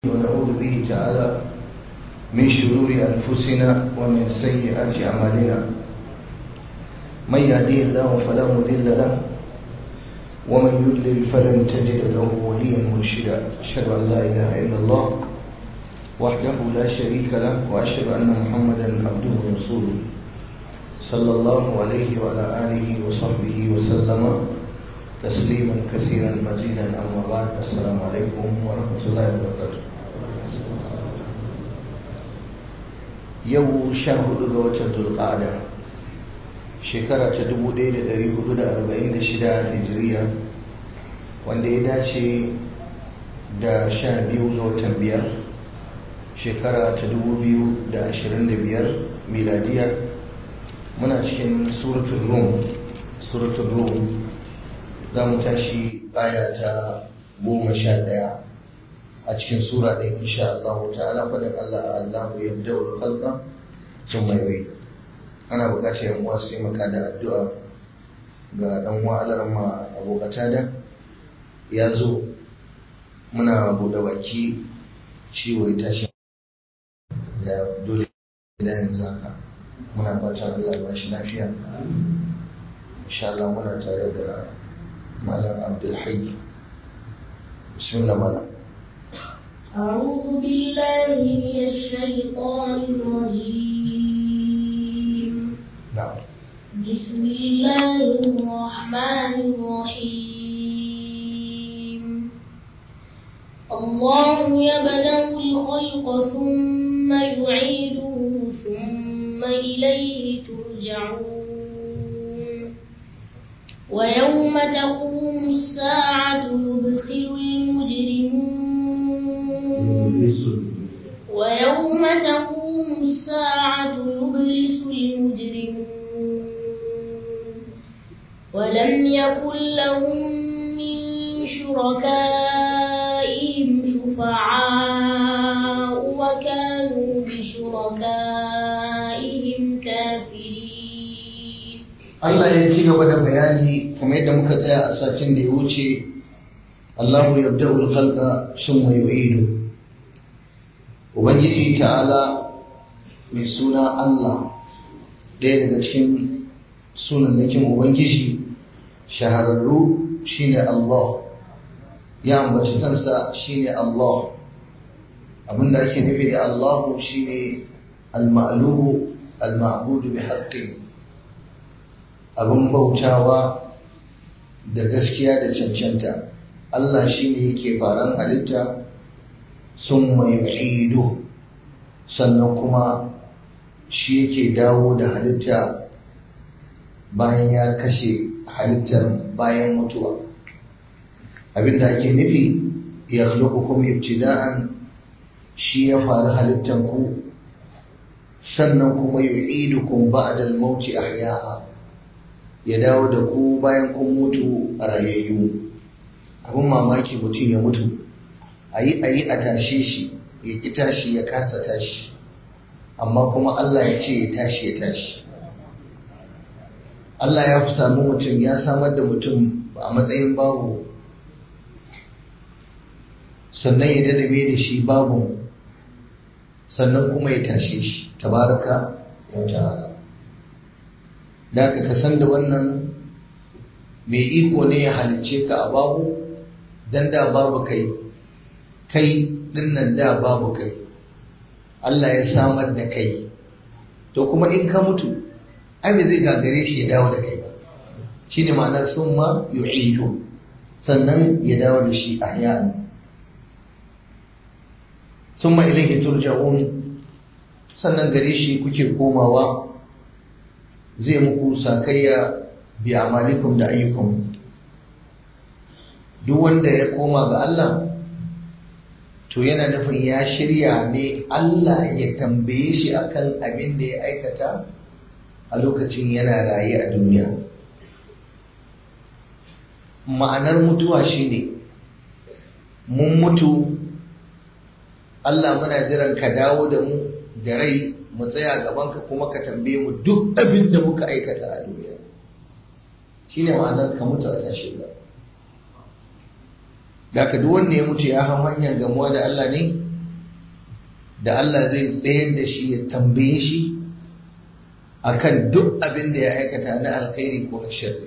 ونعوذ به تعالى من شرور أنفسنا ومن سيئات أعمالنا من يهديه الله فلا مضل له ومن يضلل فلن تجد له وليا مرشدا أشهد أن لا إله إلا الله وحده لا شريك له وأشهد أن محمدا عبده ورسوله صلى الله عليه وعلى آله وصحبه وسلم تسليما كثيرا مزيدا أما بعد السلام عليكم ورحمة الله وبركاته yau sha hudu ga watan zulqa'ada shekara ta 1446 hijiriya wanda ya dace da sha biyu ga watan biyar shekara ta 2025 miladiya muna cikin suratul rum suratul rum za mu tashi aya ta goma sha ɗaya a cikin sura ɗin insha Allah ta'ala faɗin Allah Allahu yabda wa khalqa sun mai wai ana buƙatar yan uwa su taimaka da addu'a ga ɗan uwa alarma abokata da ya zo muna buɗe baki ciwo ya tashi da dole da yanzu haka muna fatan Allah ya bashi lafiya insha Allah muna tare da malam Abdul Hayy bismillah malam أعوذ بالله من الشيطان الرجيم نعم بسم الله الرحمن الرحيم الله يبدأ الخلق ثم يعيده ثم إليه ترجعون ويوم تقوم الساعة يبصر المجرمون ويوم تقوم الساعة يبلس المجرمون ولم يكن لهم من شركائهم شفعاء وكانوا بشركائهم كافرين Allah ya ci gaba da bayani kuma yadda muka tsaya a satin da ya wuce Allahu yabda'ul khalqa summa yu'idu Ubangiji ta'ala mai suna Allah ɗaya daga cikin sunannakin Ubangiji shahararru shine Allah ya ambaci kansa shine Allah abinda ake nufi da Allahu shine al-ma'luhu al-ma'budu bi haqqin abin bautawa da gaskiya da cancanta Allah shine yake faran halitta sun mai ido sannan kuma shi yake dawo da halitta bayan ya kashe halittar bayan mutuwa abinda ake nufi ya khluqukum ibtida'an shi ya faru halittar ku sannan kuma yu'idukum ba'da al-maut ahya'a ya dawo da ku bayan kun mutu a rayayyu abin mamaki mutum ya mutu a yi a yi a tashe shi ya ƙi tashi ya kasa tashi amma kuma Allah ya ce ya tashi ya tashi Allah ya fi sami mutum ya samar da mutum a matsayin babu sannan ya dadame da shi babu sannan kuma ya tashe shi tabaraka ya ta'ala da ka san da wannan mai iko ne ya halicce ka a babu dan da babu kai kai dinnan da babu kai Allah ya samar da kai to kuma in ka mutu ai bai zai gagare shi ya dawo da kai ba shine ma'anar summa yu'idu sannan ya dawo da shi ahya'an summa ilayhi turja'un sannan gare shi kuke komawa zai muku sakayya bi amalikum da ayyukum duk wanda ya koma ga Allah to yana nufin ya shirya ne Allah ya tambaye shi akan abin da ya aikata a lokacin yana raye a duniya ma'anar mutuwa shine mun mutu Allah muna jiran ka dawo da mu da rai mu tsaya gabanka kuma ka tambaye mu duk abin da muka aikata a duniya shine ma'anar ka mutu a tashi da da ka duk wanda ya mutu ya hau hanyar gamuwa da Allah ne da Allah zai tsayar da shi ya tambaye shi akan duk abin da ya aikata na alkhairi ko na sharri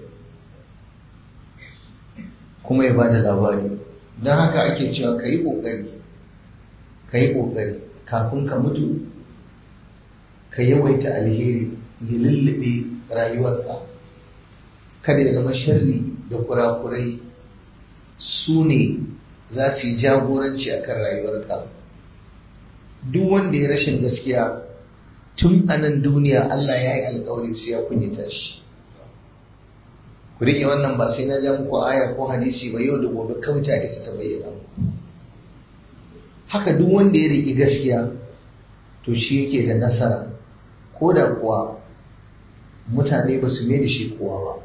kuma ya bada labari don haka ake cewa ka yi ƙoƙari ka yi ƙoƙari kafin ka mutu ka yawaita alheri ya lullube rayuwarka kada ya zama sharri da kurakurai su ne za su yi jagoranci a kan rayuwarka duk wanda ya rashin gaskiya tun a nan duniya Allah ya yi alkawari su ya kunyata shi ku riƙe wannan ba sai na ja muku aya ko hadisi ba yau da gobe kawai ta isa ta bayyana haka duk wanda ya riƙe gaskiya to shi yake da nasara ko da kuwa mutane ba su mai da shi kowa ba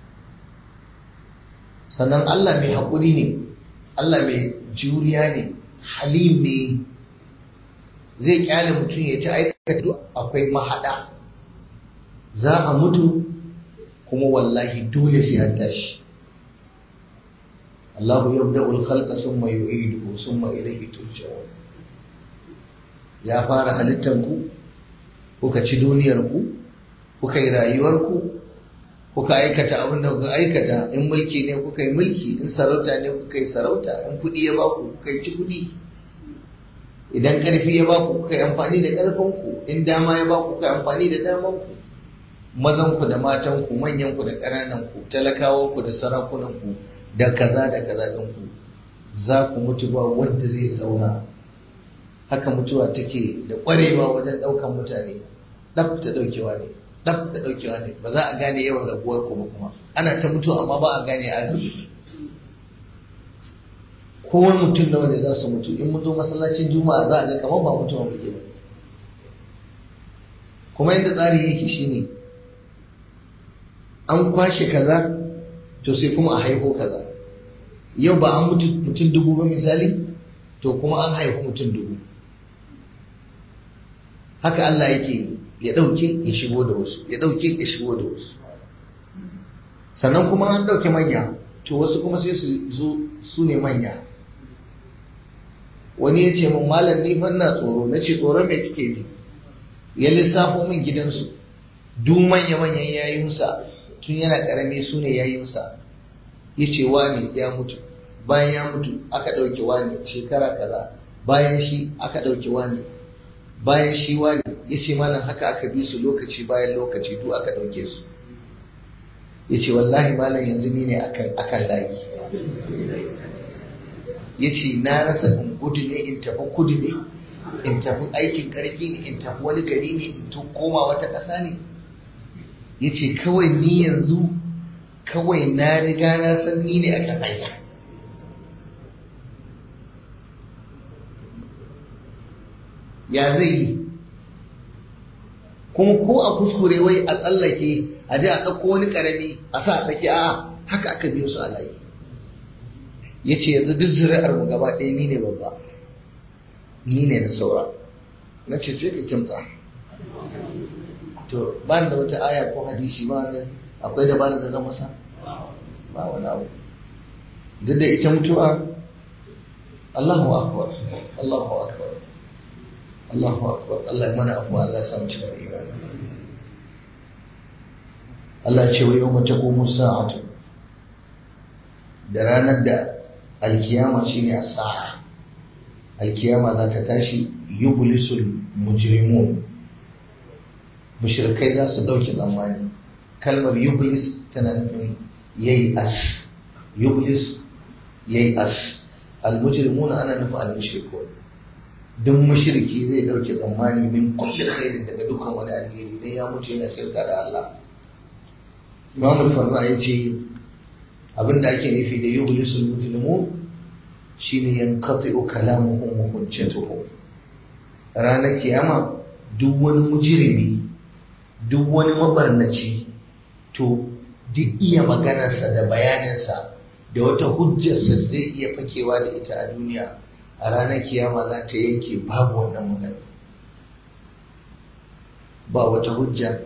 sannan Allah mai haƙuri ne Allah mai juriya ne halim ne zai kyale mutum ya ci aikata akwai mahada za a mutu kuma wallahi dole sai an tashi Allah yabda'u al-khalqa thumma yu'iduhu thumma ilayhi turja'un ya fara halittar ku kuka ci duniyar ku kuka yi rayuwar ku kuka aikata abin da kuka aikata in mulki ne kuka yi mulki in sarauta ne kuka yi sarauta in kuɗi ya baku kuka yi ci kuɗi idan ƙarfi ya baku kuka yi amfani da ƙarfinku in dama ya baku kuka yi amfani da damanku mazanku da matanku manyanku da ƙanananku talakawanku da sarakunanku da kaza da kaza ɗinku za ku mutu ba wanda zai zauna haka mutuwa take da ƙwarewa wajen ɗaukan mutane ɗaf ta ɗaukewa ne ɗaf ta ɗaukewa ne ba za a gane yawan raguwar ku ba kuma ana ta mutuwa amma ba a gane an rabu kowa mutum nawa ne za su mutu in mun zo masallacin juma'a za a ga kamar ba mutuwa muke ba kuma yadda tsari yake shine an kwashe kaza to sai kuma a haihu kaza yau ba an mutu mutum dubu ba misali to kuma an haihu mutum dubu haka Allah yake ya ɗauke ya shigo da wasu ya ɗauke ya shigo da wasu sannan kuma an ɗauke manya to wasu kuma sai su zo su ne manya wani ya ce min malam ni fa ina tsoro na ce tsoron me kike ji ya lissafo min gidansu duk manya manyan yayinsa tun yana karami su ne yayinsa ya ce wani ya mutu bayan ya mutu aka ɗauke wani shekara kaza bayan shi aka ɗauke wani bayan shi wani ya ce malam haka aka bi su lokaci bayan lokaci duk aka ɗauke su ya ce wallahi malam yanzu ni ne akan layi ya ce na rasa in gudu ne in tafi kudu ne in tafi aikin karfi ne in tafi wani gari ne in to koma wata ƙasa ne ya ce kawai ni yanzu kawai na riga na san ni ne akan hanya ya zai yi kuma ko a kuskure wai a tsallake a ji a ɗauko wani ƙarami a sa a tsaki a haka aka biyo su a layi ya ce yanzu duk zuri'ar mu gaba ɗaya ni ne babba ni ne na saura na ce sai ka kimta to ba da wata aya ko hadisi ba ne akwai da ba da zan masa ba wani abu duk da ita mutuwa Allahu akbar Allahu akbar Allahu akbar Allah mana afuwa Allah ya samu cikin imani Allah ya ce wa yau mace ko sa'atu da ranar da alkiyama shine as-sa'a alkiyama za ta tashi yublisul mujrimun mushrikai za su dauke zamani kalmar yublis tana nufin yayi as yublis yayi as al-mujrimuna ana nufin al-mushrikun duk mushriki zai dauke tsammani min kulli khairin daga dukkan wani alheri dan ya mutu yana shirka da Allah Imam al-Farra yace abinda ake nufi da yublisul mujrimun shine yanqati'u kalamuhum wa hujjatuhum ranar kiyama duk wani mujrimi duk wani mabarnaci to duk iya maganarsa da bayaninsa da wata hujjarsa zai iya fakewa da ita a duniya a ranar kiyama za ta yanke babu wannan magana ba wata hujja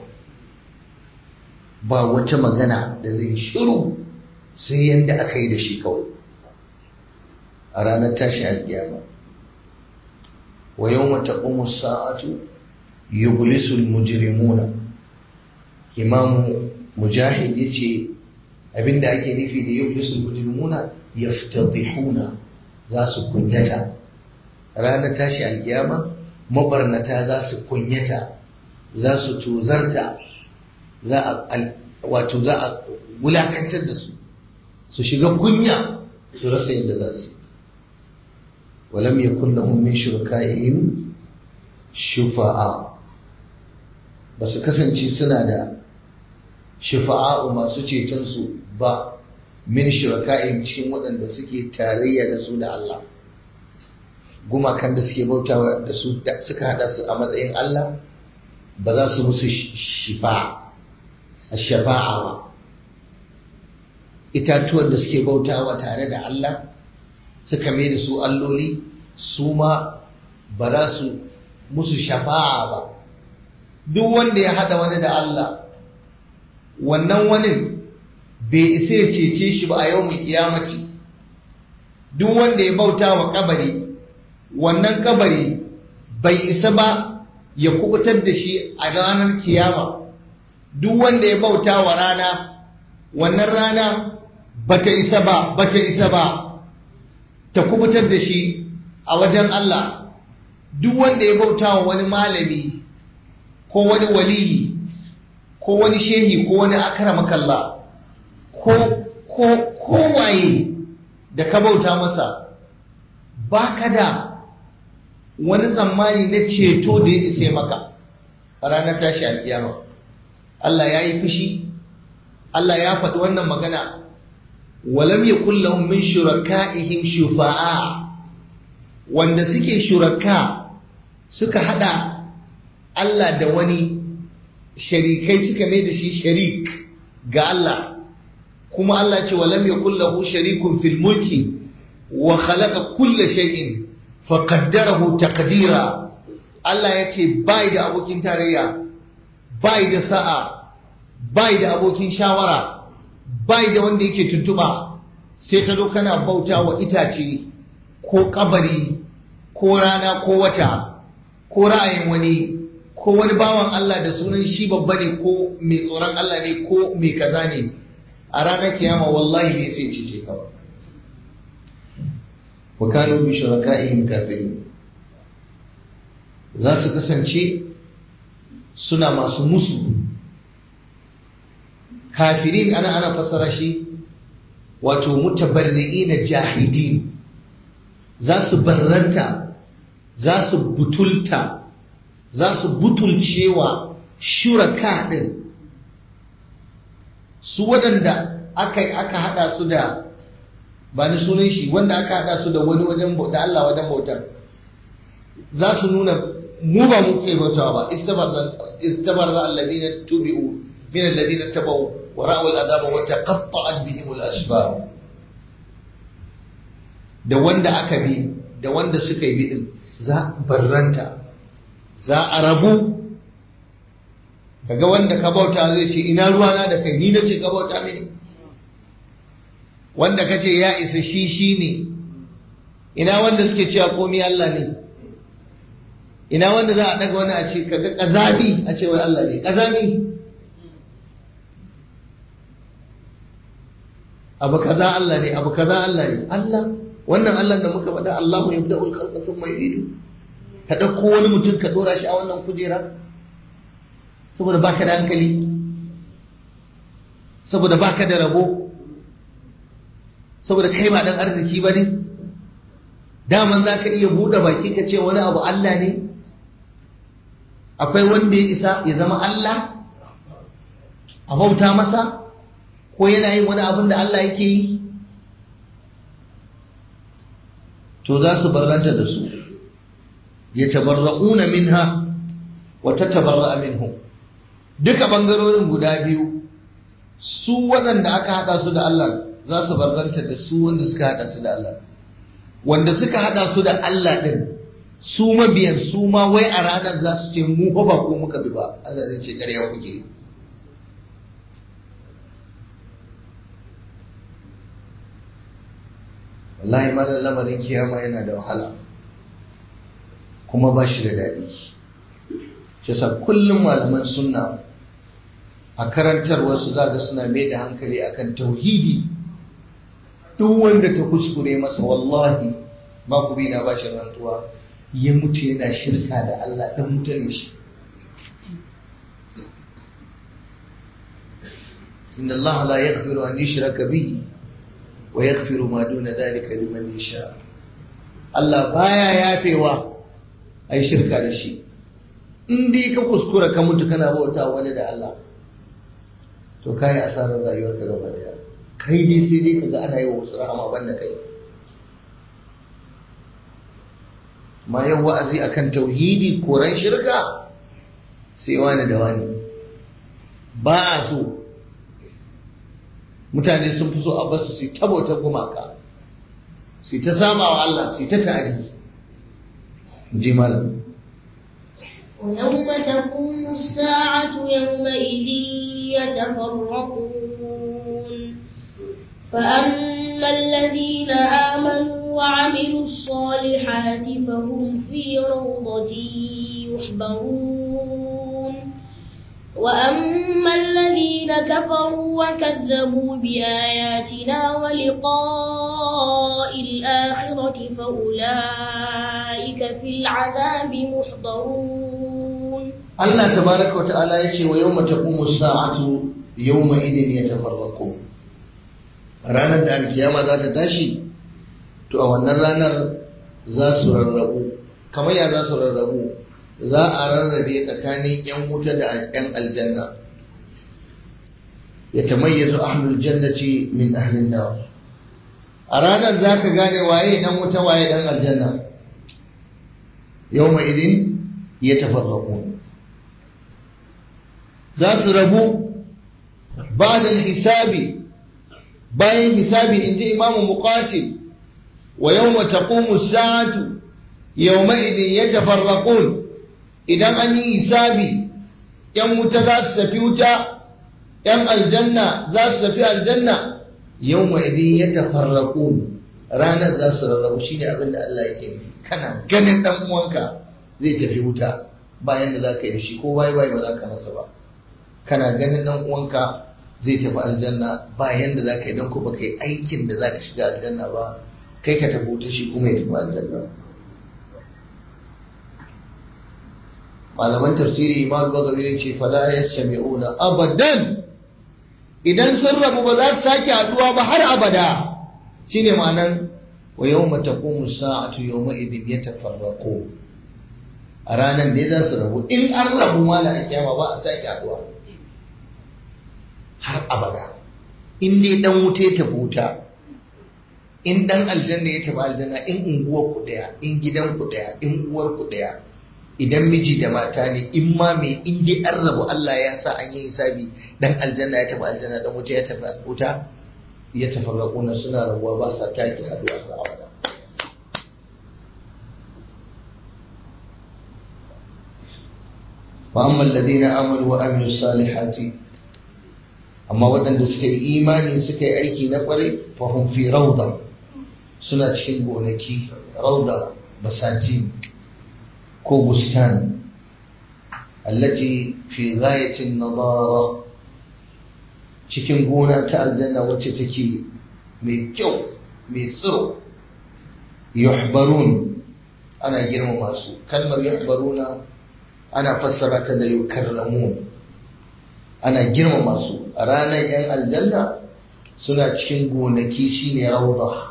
ba wata magana da zai shiru sai yadda aka yi da shi kawai a ranar tashi alkiyama wa yawma taqumu as-sa'atu yublisu al-mujrimuna imamu mujahid yace abinda ake nufi da yublisu al-mujrimuna yaftadihuna za su kunyata ranar tashi alkiyama mabarnata za su kunyata za su tozarta za a wato za a wulakantar da su su shiga kunya su rasa yadda za su walam yakun lahum min shurakaihim shufa'a ba su kasance suna da shufa'a'u masu ceton su ba min shuraka'ihim cikin waɗanda suke tarayya da su da Allah gumakan da suke bautawa da su suka hada su a matsayin Allah ba za su musu shifa a shafa'a ba itatuwan da suke bautawa tare da Allah suka mai da su alloli su ma ba za su musu shafa'a ba duk wanda ya hada wani da Allah wannan wani bai isa ya cece shi ba a yau mai kiyamaci duk wanda ya bauta wa kabari wannan kabari bai isa ba ya kubutar da shi a ranar kiyama duk wanda ya bauta wa rana wannan rana bata isa ba bata isa ba ta kubutar da shi a wajen Allah duk wanda ya bauta wa wani malami ko wani waliyi ko wani shehi ko wani akramakalla ko ko kowaye da ka bauta masa baka da wani tsammani na ceto da ya isa maka a ranar tashi alkiyama Allah ya yi fushi Allah ya faɗi wannan magana walam yakul lahum min shuraka'ihim shufa'a wanda suke shuraka suka hada Allah da wani sharikai suka mai da shi sharik ga Allah kuma Allah ce walam yakul lahu sharikun fil mulki wa khalaqa kulla shay'in fa qaddarahu taqdira Allah ya ce bai da abokin tarayya bai da sa'a bai da abokin shawara bai da wanda yake tuntuba sai ka zo kana bauta wa itace ko kabari ko rana ko wata ko ra'ayin wani ko wani bawan Allah da sunan shi babba ne ko mai tsoron Allah ne ko mai kaza ne a ranar kiyama wallahi bai sai cice ka ba wa kanu bi shuraka'ihim kafirin za su kasance suna masu musu kafirin ana ana fassara shi wato mutabarri'ina jahidin za su barranta za su butulta za su butulcewa shuraka din su waɗanda aka aka hada su da ba ni sunan shi wanda aka hada su da wani wajen da Allah wajen bautar za su nuna mu ba mu ke bautawa ba istabarra alladhina tubi'u min alladhina tabawu wa ra'u al'adaba wa taqatta'at bihim al-asbab da wanda aka bi da wanda suka yi bidin za barranta za a rabu kaga wanda ka bauta zai ce ina ruwana da kai ni nace ka bauta mini wanda kace ya isa shi shi ne ina wanda suke cewa komai Allah ne ina wanda za a daga wani a ce kaga kazami a ce wai Allah ne kazami abu kaza Allah ne abu kaza Allah ne Allah wannan Allah da muka faɗa Allahu yabda'ul khalqa thumma yu'idu ka dauko wani mutum ka dora shi a wannan kujera saboda baka da hankali saboda baka da rabo saboda kai ba dan arziki ba ne daman za ka iya buɗe baki ka ce wani abu Allah ne akwai wanda ya isa ya zama Allah a bauta masa ko yana yin wani abin da Allah yake yi to za su barranta da su ya tabarra'una minha wa ta tabarra'a minhum duka bangarorin guda biyu su waɗanda aka haɗa su da Allah za su barranta da su wanda suka haɗa su da Allah wanda suka haɗa su da Allah ɗin su mabiyan su ma wai a ranar za su ce mu fa ba ko muka bi ba Allah zai ce ƙarya kuke wallahi malam lamarin kiyama yana da wahala kuma ba shi da daɗi shi sa kullum malaman sunna a karantarwarsu za ga suna mai da hankali akan tauhidi duk wanda ta kuskure masa wallahi ba ku bi na ba shi rantuwa ya mutu yana shirka da Allah dan mutane shi inna Allah la yaghfiru an yushraka bihi wa yaghfiru ma duna dhalika liman yasha Allah baya yafewa ai shirka da shi in dai ka kuskura ka mutu kana bauta wani da Allah to kai asarar rayuwarka gaba daya kai dai sai dai kaga ana yi wa wasu rahama banda kai ma yau wa'azi akan tauhidi koran shirka sai wani da wani ba a so mutane sun fi so a basu su ta bautar gumaka su ta sama wa Allah su ta tari ji malam ويوم تقوم الساعة يومئذ يتفرقون فأما الذين آمنوا وعملوا الصالحات فهم في روضة يحبرون وأما الذين كفروا وكذبوا بآياتنا ولقاء الآخرة فأولئك في العذاب محضرون Allah tabaraka wa ta'ala yace wa yawma taqumu as-sa'atu yawma idin yatafarraqun ranar da alkiyama za ta tashi to a wannan ranar za su rarrabu kamar ya za su rarrabu za a rarrabe tsakanin yan wuta da yan aljanna ya tamayyazu ahlul jannati min ahlin nar a ranar za ka gane waye dan wuta waye dan aljanna yawma idin yatafarraqun za su rabu ba da hisabi bayan hisabi in ji imamu muqatil wa yawma taqumu as-sa'atu yawma idin yatafarraqun idan an yi hisabi yan wuta za su tafi wuta yan aljanna za su tafi aljanna yawma idin yatafarraqun ranar za su rarrabu shine abin da Allah yake nufi kana ganin dan uwanka zai tafi wuta bayan da za ka yi da shi ko bai bai ba za ka masa ba kana ganin dan uwanka zai tafi aljanna ba yanda za ka yi don ko baka yi aikin da za ka shiga aljanna ba kai ka tafi wuta shi kuma ya tafi aljanna malaman tafsiri ma gwagwari ce fala ya shami'una abadan idan sun rabu ba za su sake haduwa ba har abada shine ma'anan wa yawma taqumu sa'atu yawma idin yatafarraqu a ranar ne za su rabu in an rabu ma da kiyama ba a sake haduwa har abada in dai dan wuta ya tafi wuta in dan aljanna ya tafi aljanna in unguwar ku daya in gidan ku daya in uwar ku daya idan miji da mata ne in ma me in dai an rabu Allah ya sa an yi hisabi dan aljanna ya tafi aljanna dan wuta ya tafi wuta ya tafarraquna suna rabuwa ba sa taki haduwa har abada wa amma alladhina amanu wa amilus salihati amma waɗanda suka yi imani suka yi aiki na ƙwarai fahim fi rauda suna cikin gonaki rauda basati ko bustan allati fi ghayatin nadara cikin gona ta aljanna wacce take mai kyau mai tsiro yuhbarun ana girmama su kalmar yuhbaruna ana fassara ta da yukarramun ana girmama su a ranar 'yan aljanna suna cikin gonaki shine rauda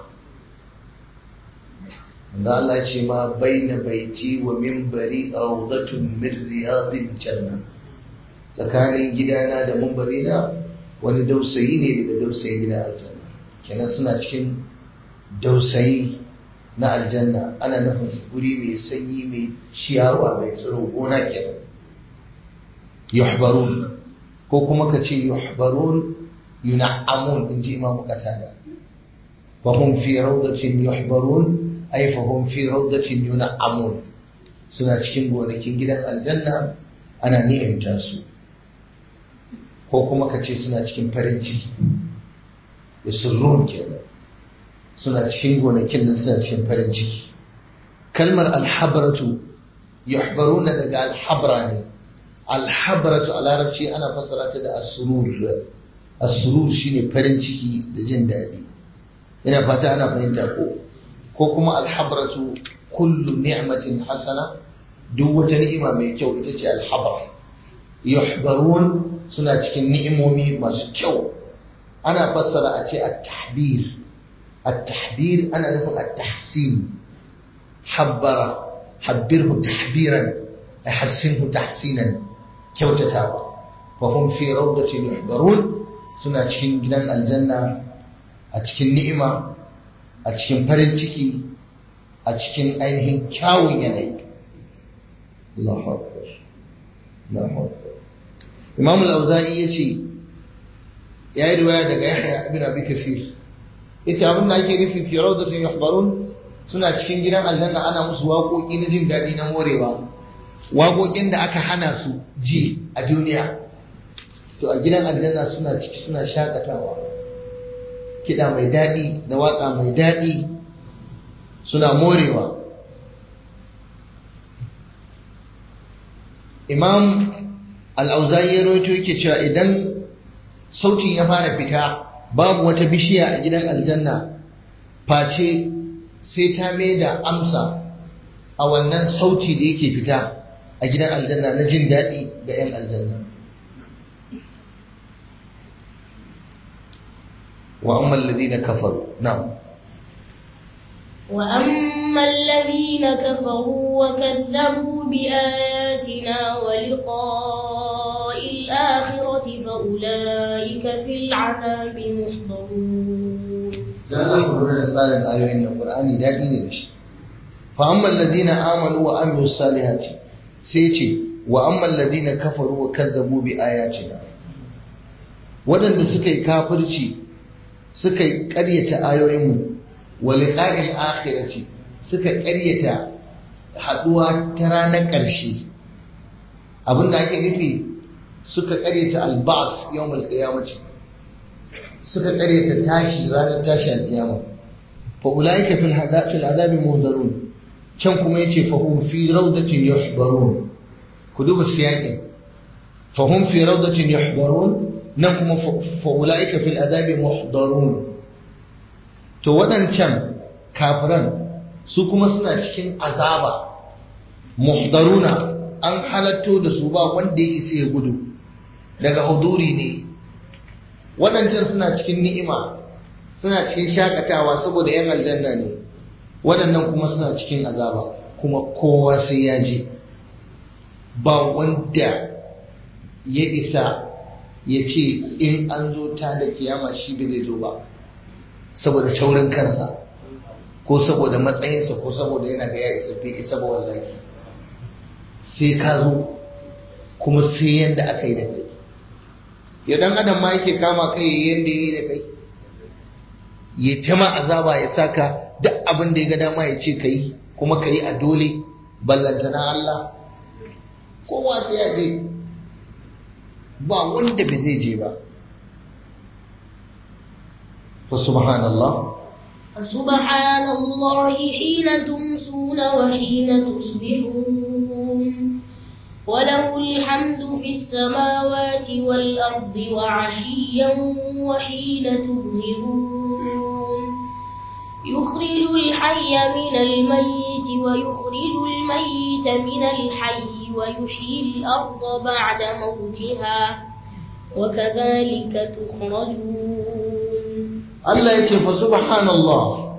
da Allah ce ma baina baiti wa minbari raudatun min riyadil janna tsakanin gidana da minbari na wani dausayi ne daga dausayin gidan aljanna kenan suna cikin dausayi na aljanna ana nufin guri mai sanyi mai ciyawa mai tsiro gona kenan yuhbarun ko kuma ka ce yuhbarun yun'amun in ji imamu qatada fa hum fi rawdatin yuhbarun ay fa hum fi rawdatin yun'amun suna cikin gonakin gidan aljanna ana ni'imta su ko kuma ka ce suna cikin farin ciki yasurrun kenan suna cikin gonakin nan suna cikin farin ciki kalmar alhabaratu yuhbaruna daga alhabra ne alhabratu a larabci ana fassara ta da asurur asurur shine farin ciki da jin daɗi ina fata ana fahimta ko ko kuma alhabratu kullu ni'matin hasana duk wata ni'ima mai kyau ita ce alhabra yuhbarun suna cikin ni'imomi masu kyau ana fassara a ce at-tahbir at-tahbir ana nufin at-tahsin habbara habbirhu tahbiran ahsinhu tahsinan kyautatawa fa hum fi rawdatin yuhbarun suna cikin gidan aljanna a cikin ni'ima a cikin farin ciki a cikin ainihin kyawun yanayi Allahu akbar Allahu akbar Imam al-Auza'i yace yayi riwaya daga Yahya ibn Abi Kasir yace abin da ake nufi fi rawdatin yuhbarun suna cikin gidan aljanna ana musu waƙoƙi na jin daɗi na morewa waƙoƙin da aka hana su ji a duniya to a gidan aljanna suna ciki suna shakatawa kiɗa mai daɗi da waƙa mai daɗi suna morewa imam al'auzayi ya roito yake cewa idan sautin ya fara fita babu wata bishiya a gidan aljanna face sai ta mai da amsa a wannan sauti da yake fita a gidan aljanna na jin daɗi ga 'yan aljanna wa amman ladina kafaru na'am وأما الذين كفروا وكذبوا بآياتنا ولقاء الآخرة فأولئك في العذاب محضرون da Allah ku lura da tsarin ayoyin nan Qur'ani daɗi ne da shi fa amman ladina amanu wa amilu salihati sai ce wa amman ladina kafaru wa kazzabu bi ayatina waɗanda suka yi kafirci suka yi ƙaryata ayoyinmu wa liqa'il akhirati suka ƙaryata haɗuwa ta ranar ƙarshe abinda ake nufi suka ƙaryata alba'as yawmal qiyamati suka ƙaryata tashi ranar tashi alƙiyama fa ulaika fil fil azabi muhdarun can kuma yace fa hum fi rawdatin yuhbarun ku duba siyaƙin fa hum fi rawdatin yuhbarun nan kuma fa ulaika fil azabi muhdarun to waɗancan kafiran su kuma suna cikin azaba muhdaruna an halatto da su ba wanda ya isa ya gudu daga huduri ne waɗancan suna cikin ni'ima suna cikin shakatawa saboda yan aljanna ne waɗannan kuma suna cikin azaba kuma kowa sai ya je ba wanda ya isa ya ce in an zo ta da kiyama shi bai zai zo ba saboda taurin kansa ko saboda matsayinsa ko saboda yana ga ya isa bai isa ba wallahi sai ka zo kuma sai yanda aka yi da kai ya dan adam ma yake kama kai yanda yi da kai ya ta ma azaba ya saka duk abin da ya ga dama ya ce kai kuma kai a dole ballantana Allah kowa sai ya je ba wanda bai zai je ba fa subhanallah فسبحان الله حين تمسون وحين تصبحون وله الحمد في السماوات والأرض وعشيا وحين تظهرون يخرج الحي من الميت ويخرج الميت من الحي ويحيي الأرض بعد موتها وكذلك تخرجون Allah ya ce fa subhanallah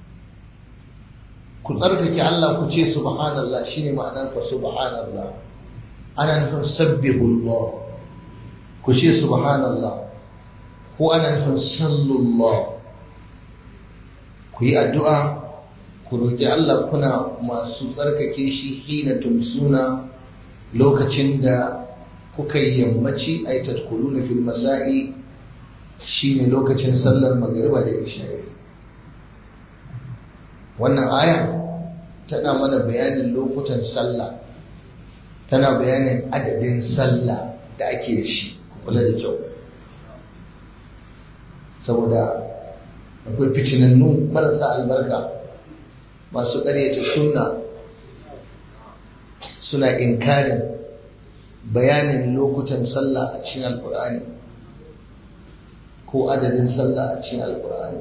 ku tsarkake Allah ku ce subhanallah shine ma'anar fa subhanallah ana nufin sabbihullah ku ce subhanallah ko ana nufin sallullah ku yi addu'a ku roƙi Allah kuna masu tsarkake shi hina tumsuna lokacin da kuka yi yammaci ay tadkhuluna fil masa'i shine lokacin sallar magariba da isha'i wannan aya tana mana bayanin lokutan sallah tana bayanin adadin sallah da ake da shi kula da kyau saboda akwai fitinannu marasa albarka masu ƙaryata sunna suna inkarin bayanin lokutan sallah a cikin alkur'ani ko adadin sallah a cikin alkur'ani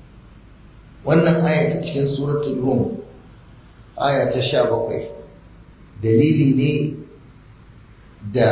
wannan aya ta cikin suratul rum aya ta sha bakwai dalili ne da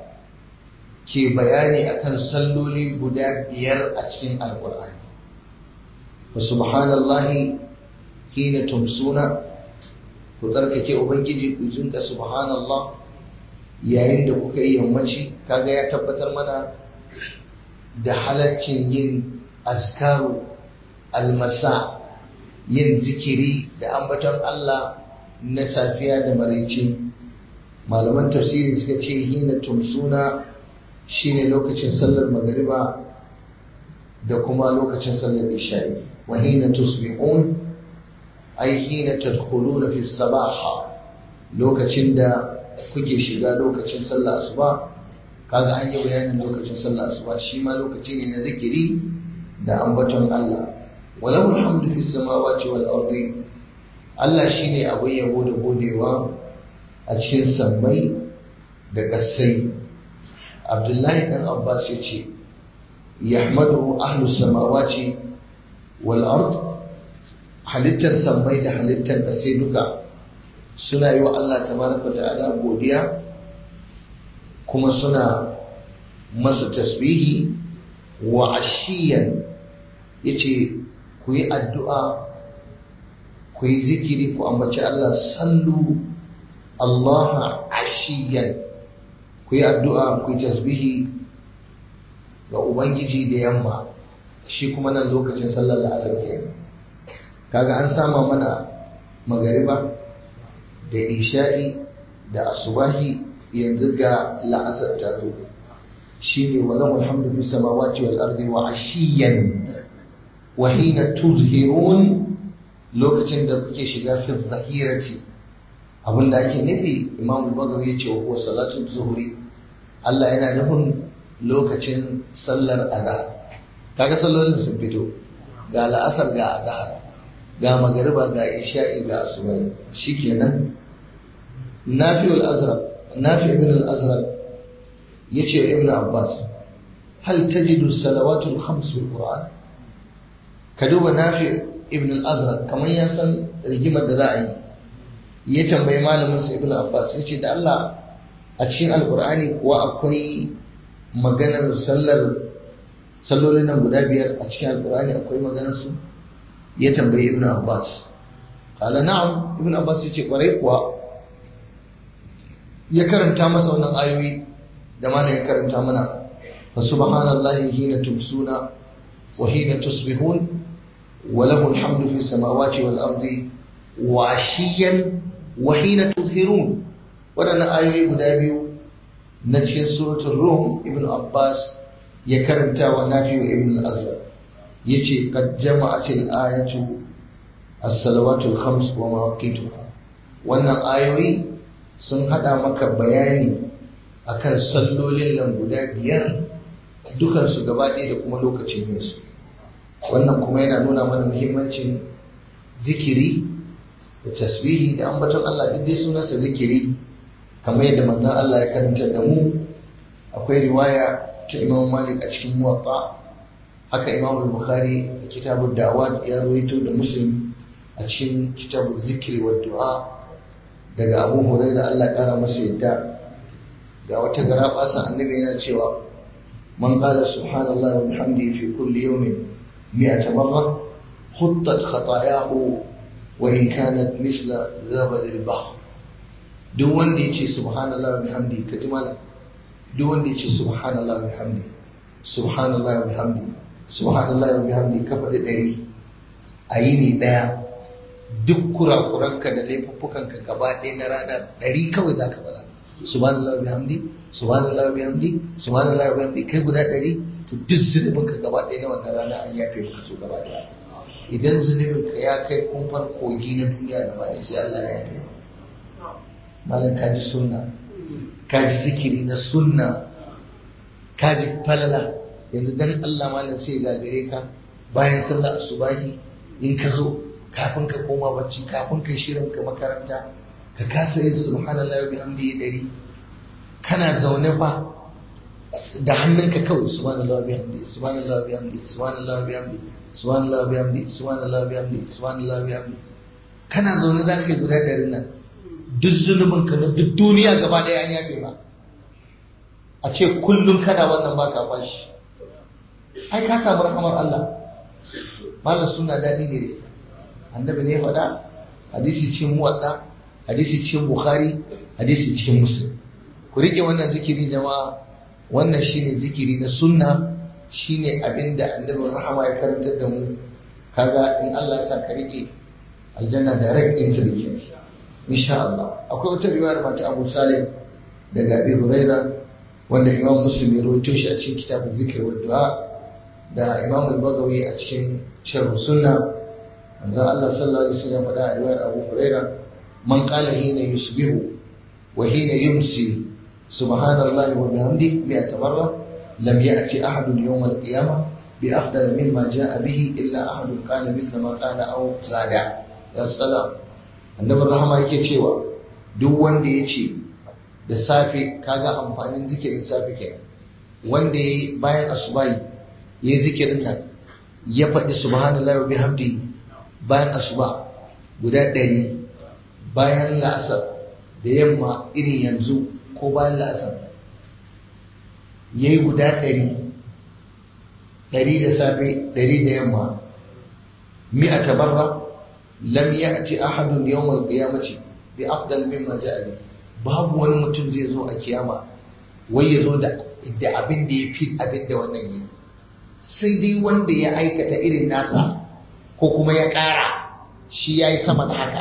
ke bayani akan salloli guda biyar a cikin alkur'ani wa subhanallahi hina tumsuna ku tsarkake ubangiji ku jinka subhanallah yayin da kuka yi yammaci kaga ya tabbatar mana da halaccin yin azkaru almasa yin zikiri da ambaton Allah na safiya da maraice malaman tafsiri suka ce hina tumsuna shine lokacin sallar magariba da kuma lokacin sallar isha'i wa hina tusbihun ay hina tadkhuluna fi sabaha lokacin da kuke shiga lokacin sallar asuba kaga an yi bayanin lokacin sallar asuba shi ma lokaci ne na zikiri da ambaton Allah walahu alhamdu fi samawati wal ardi Allah shine abin yabo da godewa a cikin sammai da ƙasai Abdullahi dan Abbas ya ce yahmadu ahlus samawati wal ard halittar sammai da halittar ƙasai duka suna yi wa Allah tabaraka ta'ala godiya kuma suna masa tasbihi wa ashiyan yace ku yi addu'a ku yi zikiri ku ambaci Allah sallu Allah ashiyan ku yi addu'a ku yi tasbihi ga Ubangiji da yamma shi kuma nan lokacin sallar da azar ke kaga an sama mana magariba da isha'i da asubahi yanzu ga la'asar ta zo shi ne wa lahu alhamdu fi samawati wal ardi wa ashiyan wa hina tuzhirun lokacin da kuke shiga fi zahirati abinda ake nufi imam al-bagawi ya ce wa huwa salatu zuhri Allah yana nufin lokacin sallar azhar kaga sallolin sun fito ga la'asar ga azhar ga magariba ga isha'i ga asubai shikenan nafi al-azraq nafi ibn al-azraq yace ibn abbas hal tajidu salawatul khams fil qur'an ka duba nafi ibn al-azraq kamar ya san rigimar da za a yi ya tambayi malamin sa ibn abbas yace da Allah a cikin alqur'ani kuwa akwai maganar sallar sallolin nan guda biyar a cikin alqur'ani akwai maganar su ya tambayi ibn abbas qala na'am ibn abbas yace kwarai kuwa ya karanta masa wannan ayoyi da mana ya karanta mana fa subhanallahi hina tumsuna wa hina tusbihun wa lahu alhamdu fi samawati wal ardi wa ashiyan wa hina tuzhirun wadannan ayoyi guda biyu na cikin suratul rum ibn abbas ya karanta wa nafi wa ibn al-azhar yace qad jama'at al-ayatu as-salawatu al-khams wa mawaqituha wannan ayoyi sun hada maka bayani akan sallolin nan guda biyar dukansu gaba ɗaya da kuma lokacin yinsu wannan kuma yana nuna mana muhimmancin zikiri da tasbihi da ambaton Allah duk dai sunansa zikiri kamar yadda manzon Allah ya karanta da mu akwai riwaya ta Imam Malik a cikin Muwatta haka Imam Bukhari a kitabud Da'awat ya ruwaito da Muslim a cikin kitabul zikri wa du'a daga Abu Hurairah Allah kara masa yadda ga wata gara basa annabi yana cewa man qala subhanallahi wa bihamdihi fi kulli yawmin mi'ata marra khuttat khatayahu wa in kanat misla zabad al-bahr duk wanda yace subhanallahi wa bihamdihi kaji malam duk wanda yace subhanallahi wa bihamdihi subhanallahi wa bihamdihi subhanallahi wa bihamdihi ka faɗi ɗari a yini ɗaya duk kurakuranka da laifuffukanka gaba ɗaya na rana ɗari kawai za ka faɗa subhanallah bihamdi subhanallah bihamdi subhanallah bihamdi kai guda ɗari to duk zunubin ka gaba ɗaya na wannan rana an yafe maka su gaba ɗaya idan zunubin ka ya kai kumfar kogi na duniya gaba ɗaya sai Allah ya yafe malam ka ji sunna ka ji zikiri na sunna ka ji falala yanzu dan Allah malam sai gagare ka bayan sallar asubahi in ka zo kafin ka koma bacci kafin ka shirin ka makaranta ka kasa yin subhanallahi wa bihamdihi dari kana zaune fa da hannunka kawai subhanallahi wa bihamdihi subhanallahi wa bihamdihi subhanallahi wa bihamdihi subhanallahi wa bihamdihi subhanallahi wa bihamdihi subhanallahi wa bihamdihi kana zaune za ka yi guda ɗari nan duk zunubin ka na duk duniya gaba ɗaya an yafe ba a ce kullum kana wannan baka bashi ai ka samu rahamar Allah malam suna daɗi ne da ita annabi ne faɗa hadisi cikin muwadda hadisi cikin bukhari hadisi cikin muslim ku rike wannan zikiri jama'a wannan shine zikiri na sunna shine abinda annabi rahama ya karantar da mu kaga in Allah ya sa ka rike aljanna direct entry ke insha Allah akwai wata riwayar mata Abu Salim daga Abi Huraira wanda Imam Muslim ya rawaito shi a cikin kitabun zikr wa du'a da Imam Al-Bagawi a cikin Sharh Sunna manzo Allah sallallahu alaihi wasallam faɗa a riwayar Abu Huraira man qala hina yusbihu wa hina yumsi subhanallahi wa bihamdihi mi'ata marra lam ya'ti ahadun yawm al-qiyamah bi afdal mimma ja'a bihi illa ahadun qala mithla ma qala aw zada ya salam annabin rahama yake cewa duk wanda ya ce da safe kaga amfanin zikirin safe kenan wanda ya bayan asubahi ya yi zikirin nan ya faɗi subhanallahi wa bihamdihi bayan asuba guda ɗari bayan la'asar da yamma irin yanzu ko bayan la'asar ya yi guda ɗari ɗari da safe ɗari da yamma mi'a tabarra lam ya'ti ahadun yawmal qiyamati bi afdal mimma ja'a bi babu wani mutum zai zo a kiyama wai ya zo da da abin da ya fi abin da wannan yi sai dai wanda ya aikata irin nasa ko kuma ya ƙara shi ya yi sama da haka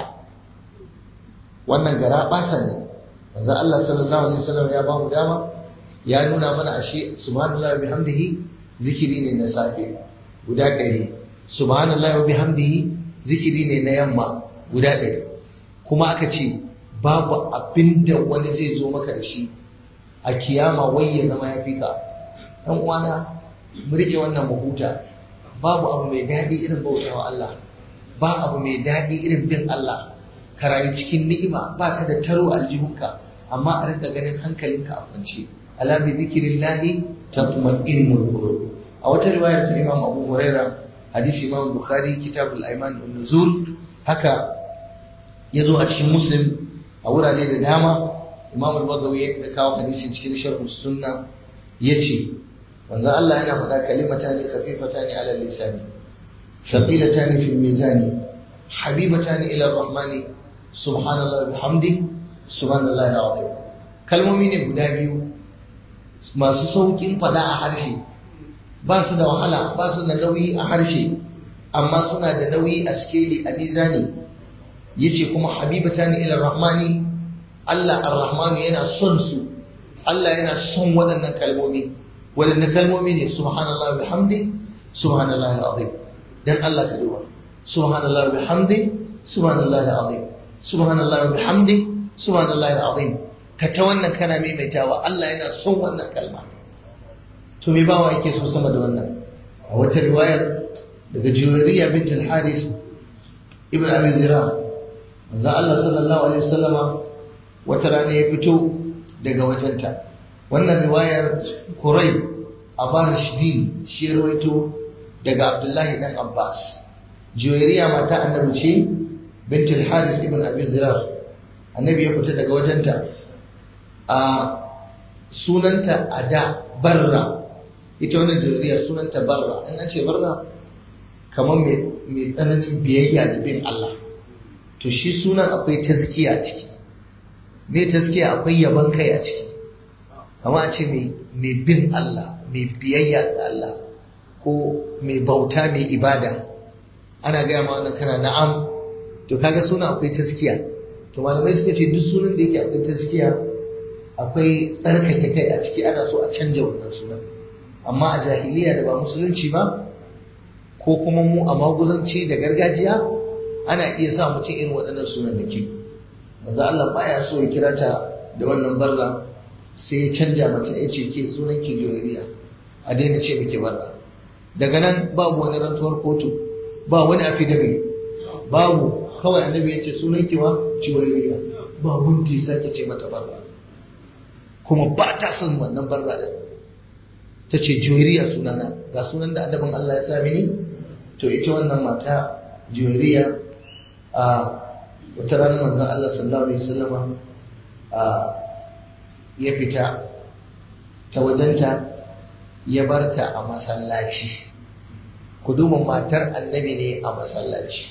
wannan gara ɓasa ne manzo Allah sallallahu alaihi wasallam ya ba mu dama ya nuna mana ashe subhanallahi wa bihamdihi zikiri ne na safe guda ɗari subhanallahi wa bihamdihi zikiri ne na yamma guda ɗari kuma aka ce babu abin da wani zai zo maka da shi a kiyama wai ya zama ya fi ka ɗan uwana mu rike wannan mahuta babu abu mai daɗi irin bautawa Allah ba abu mai daɗi irin bin Allah ka rayu cikin ni'ima ba ka da taro aljihunka amma a rinka ganin hankalinka a kwance ala bi zikrillahi tatma'innul qulub a wata riwayar ta Imam Abu Huraira hadisi Imam Bukhari kitabul Aiman wan Nuzul haka yazo a cikin Muslim a wurare da dama Imam Al-Bagawi ya kawo hadisin cikin Sharh Sunna yace manzo Allah yana faɗa kalimatani khafifatani ala lisani thaqilatani fil mizani habibatani ila ar-rahmani subhanallahi bihamdi subhanallahi al-azim kalmomi ne guda biyu masu saukin faɗa a harshe ba su da wahala ba su da nauyi a harshe amma suna da nauyi a skeli a mizani yace kuma habibatani ila ar-rahmani Allah ar-rahmanu yana son su Allah yana son waɗannan kalmomi waɗanne kalmomi ne subhanallah bihamdi subhanallah alazim dan Allah ka duba subhanallah bihamdi subhanallah alazim subhanallah bihamdi subhanallah alazim ka ta wannan kana maimaitawa Allah yana son wannan kalma to me bawa yake so sama da wannan a wata riwayar daga Juwariya bint al-Haris ibn Abi Zira manzo Allah sallallahu alaihi wasallama wata rana ya fito daga wajenta wannan riwayar kurai a bar shidin shi rawaito daga abdullahi dan abbas juwairiya mata annabi ce bint al-harith ibn abi zirar annabi ya fita daga wajenta a sunanta a da barra ita wannan juwairiya sunanta barra in an ce barra kamar mai tsananin biyayya da bin Allah to shi sunan akwai tazkiya a ciki me taskiya akwai yaban kai a ciki amma a ce mai bin Allah mai biyayya ga Allah ko mai bauta mai ibada ana gaya ma wannan kana na'am to kaga suna akwai taskiya to malamai suka ce duk sunan da yake akwai taskiya akwai tsarkake kai a ciki ana so a canja wannan sunan amma a jahiliya da ba musulunci ba ko kuma mu a maguzanci da gargajiya ana iya sa mutum irin waɗannan sunan da ke manzo Allah baya so ya kira ta da wannan barra sai ya canja mata ya ce ke sunan ki joriya a daina ce miki barra daga nan babu wani rantuwar kotu ba wani affidavit babu kawai annabi ya ce sunan ki wa joriya ba wanda ya sake ce mata barra kuma ba ta son wannan barra din ta ce juwairiya sunana ga sunan da adabin Allah ya sa mini to ita wannan mata juwairiya a wata ranar manzon Allah sallallahu alaihi wasallam a ya fita ta wajenta ya barta a masallaci ku duba matar annabi ne a masallaci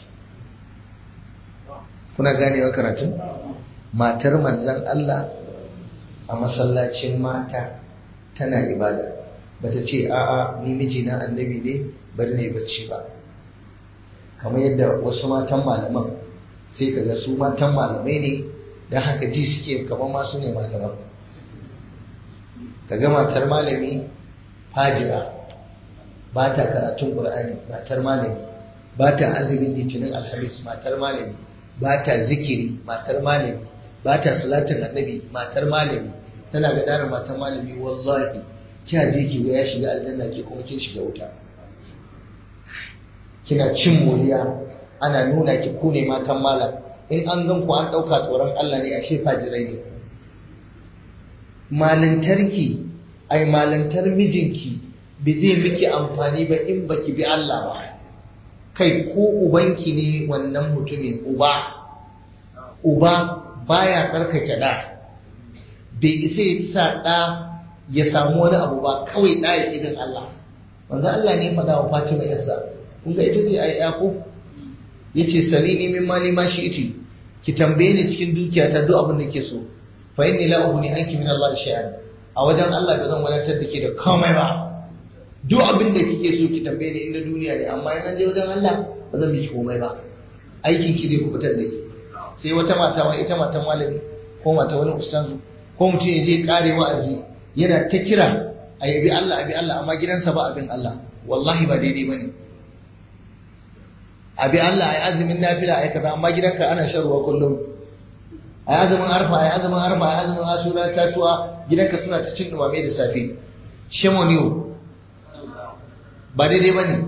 kuna ganewa karatun matar manzan Allah a masallacin mata tana ibada bata ce a'a ni mijina annabi ne bari ne bacci ba kamar yadda wasu matan malaman sai kaga su matan malamai ne don haka ji suke kamar masu ne malaman kaga matar malami fajira ba ta karatun ƙur'ani matar malami ba ta azumin litinin alhamis matar malami ba ta zikiri matar malami ba ta salatin annabi matar malami tana ga daren matar malami wallahi kya je ki ga ya shiga aljanna ke kuma kin shiga wuta kina cin moriya ana nuna ki ku ne matan malam in an gan ku an ɗauka tsoron Allah ne ashe fajirai ne malintarki ai malantar mijinki ba zai miki amfani ba in baki bi Allah ba kai ko ubanki ne wannan mutumin uba uba baya tsarkake da bai isa ya sa da ya samu wani abu ba kawai da ya kidin Allah manzo Allah ne faɗa wa Fatima yarsa kun ga ita ce ai ko yace salini min mali ma shi iti ki tambaye ni cikin dukiyata duk abin da ke so fa inni la ughni anki min Allah shay'an a wajen Allah ba zan wadatar da ke da komai ba duk abin da kike so ki tambaye ni inda duniya ne amma in an je wajen Allah ba zan miki komai ba aikin ki ne ku fitar da ki sai wata mata wa ita matan malami ko mata wani ustazu ko mutum ya je kare wa'azi yana ta kira a yabi Allah abi Allah amma gidansa ba abin Allah wallahi ba daidai bane abi Allah ai azumin nafila ai kaza amma gidanka ana shan ruwa kullum ai azumin arfa ai azumin arfa ai azumin asura tasuwa gidanka suna ta cin dumame da safe shemoniyo ba daidai ba ne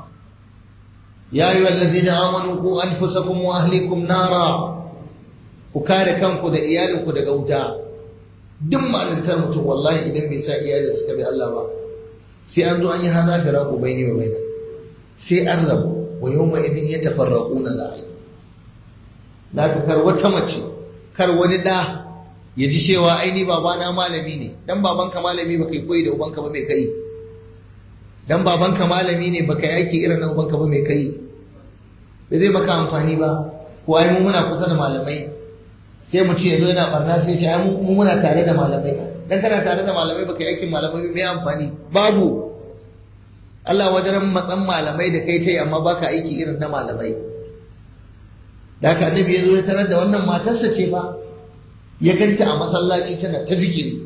ya yi wallazi na amanu ku an fusakun wa ahlikum nara ku kare kanku da iyalinku daga wuta duk malintar mutum wallahi idan bai sa iyalin suka bi Allah ba sai an zo an yi haza fira ku bai ne wa bai sai an rabu wa yau ma idin ya tafarraku na la'i na kar wata mace kar wani da ya ji cewa aini babana malami ne dan babanka malami ba kai koyi da ubanka ba mai kai dan babanka malami ne baka yi aiki irin na ubanka ba mai kai bai zai maka amfani ba ko ai mu muna kusa da malamai sai mutum ya zo yana barna sai ce ai mu muna tare da malamai dan kana tare da malamai baka yi aikin malamai mai amfani babu Allah wajen matsan malamai da kai tai amma baka aiki irin na malamai da haka annabi ya zo ya tarar da wannan matarsa ce ba ya ganta a masallaci tana ta zikiri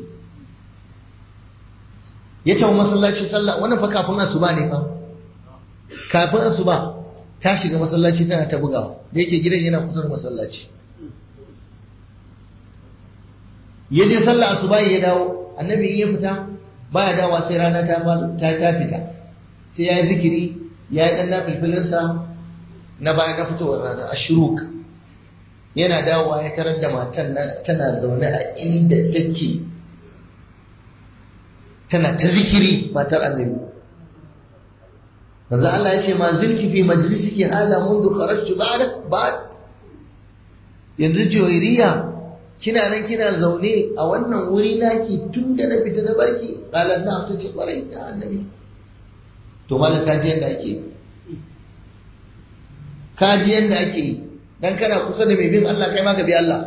ya tafi masallaci sallah wannan fa kafin asuba ne fa kafin asuba ta shiga masallaci tana ta bugawa da yake gidan yana kusa da masallaci ya je sallah asuba ya dawo annabi in ya fita baya dawa sai rana ta ta ta fita sai ya yi zikiri ya yi dan nafilfilinsa na baya na fitowar rana ashuruk yana dawowa ya tarar da matan tana zaune a inda take tana ta zikiri matar annabi manzo Allah ya ce ma zilki fi majlisiki hada mundu kharajtu ba'da ba'd yanzu joyiriya kina nan kina zaune a wannan wuri naki tun da na fita da barki qalan na ta ce kwarai da annabi to malam kaji yanda ake kaji yanda ake yi dan kana kusa da mai bin Allah kai ma ka bi Allah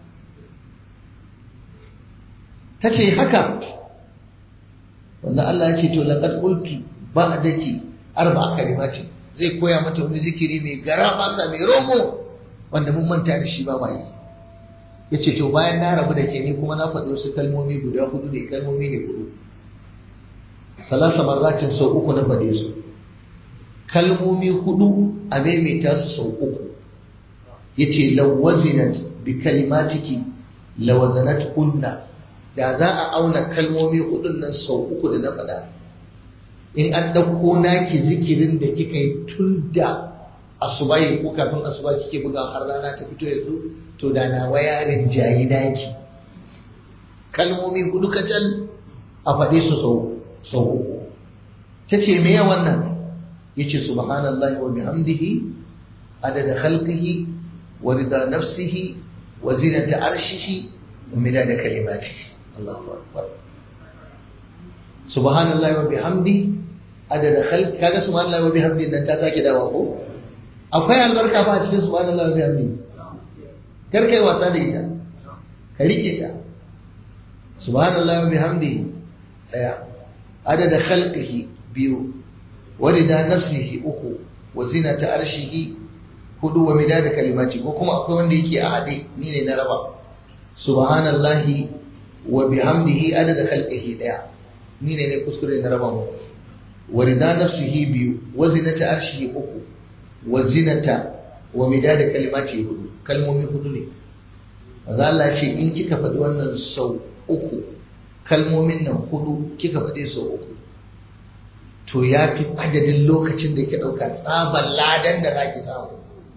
ta ce haka wanda Allah ya ce to laqad qultu ba'daki arba'a kalimati zai koya mata wani zikiri mai gara basa mai romo wanda mun manta da shi ba mai yace to bayan na rabu da ke ni kuma na faɗi wasu kalmomi guda hudu ne kalmomi ne hudu salasa marratin sau uku na faɗe su kalmomi hudu a maimaita su sau uku yace lawazinat bi kalimatiki lawazanat kunna da za a auna kalmomi hudun nan sau uku da na faɗa in an ɗauko naki zikirin da kika yi tun da asubai ko kafin asuba kike buga har rana ta fito yanzu to da na waya rinjayi daki kalmomi hudu kacal a faɗe su sau sau uku ta ce me wannan ya ce subhanallahi wa bihamdihi adada khalqihi wa rida nafsihi wa zinata arshihi wa midada kalimatihi Allahu akbar subhanallahi wa bihamdihi adada khalqi kaga subhanallahi wa bihamdihi nan ta sake dawa ko akwai albarka fa a cikin subhanallahi wa bihamdihi kar kai wasa da ita ka rike ta subhanallahi wa bihamdihi daya adada khalqihi biyu warida nafsihi uku wa zinata arshihi hudu wa midada kalimati ko kuma akwai wanda yake a hade ni ne na raba subhanallahi wa bihamdihi adada khalqihi daya ni ne ne kuskure na raba mu warida nafsihi biyu wa zinata arshihi uku wa zinata wa midada kalimati hudu kalmomi hudu ne manzo Allah ya ce in kika faɗi wannan sau uku kalmomin nan hudu kika faɗe sau uku to ya fi adadin lokacin da ke ɗauka tsabar ladan da za ki samu